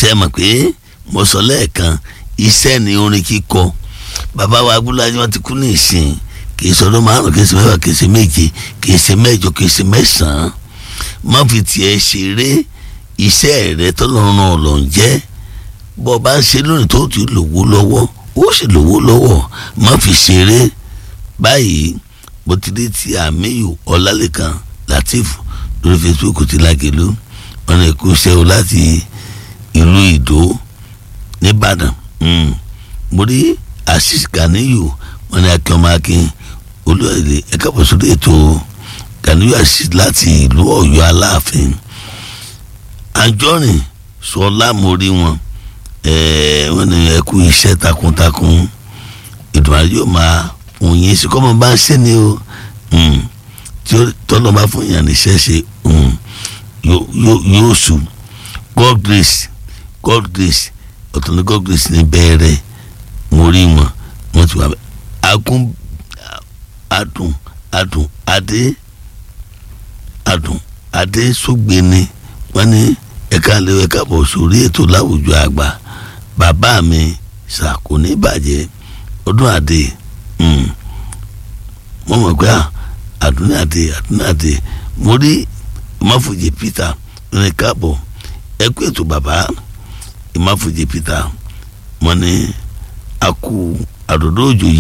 ṣe mọ̀ pé mo sọ lẹ́ẹ̀kan iṣẹ́ ni orin kíkọ bàbá wa agbólájú wọn ti kú ní ìsìn kì í sọdún márùn kì í ṣe mẹ́fà kì í ṣe méje kì í ṣe mẹ́jọ kì í ṣe mẹ́sàn-án má fi tiẹ̀ ṣeré iṣẹ́ rẹ tọ́lọ́run náà lọ ń jẹ́ bọ́ ọ bá ń ṣe lónìí tó ti lówó lọ́wọ́ ó sì lówó lọ́wọ́ má fi ṣeré báyìí bó ti dé ti àmíyù ọlálẹ́kan latif lórí facebook ti lágẹ̀lú wọn ni kò ṣe o láti ìlú ìdó nìbàdàn mo rí asis ganiyu wọn ni akínọmọ akin olóòlè ẹka bọ̀ sórí ètò ganiyu asis láti ìlú ọ̀yọ́ aláàfin àjọrìn sọlá mo rí wọn wọn ni ẹ kú iṣẹ́ takuntakun ìdùnnú yóò máa fún yín sí kọ́mọ bá ń ṣe ni o tí tọ́lọ́ bá fún yàn níṣẹ́ ṣe yóò sùn god grace god grace ọ̀tún ní god grace ní bẹ́ẹ̀rẹ̀ mo rí wọn wọn ti wà bẹ́ẹ̀ agún adùn adùn adé adùn adé sógbéni wọn ní ẹ̀ka lé ẹ̀ka bọ̀ sórí ètò láwùjọ àgbà bàbá mi ṣàkóní ìbàjẹ́ ọdún àdé wọ́n mọ̀ pé àdúnní àdé àdúnní àdé mo rí ìmáfòjì peter ní káàbọ̀ ẹ kú ètò bàbá ìmáfòjì peter wọ́n ní a kú àdòdó òjò yìí.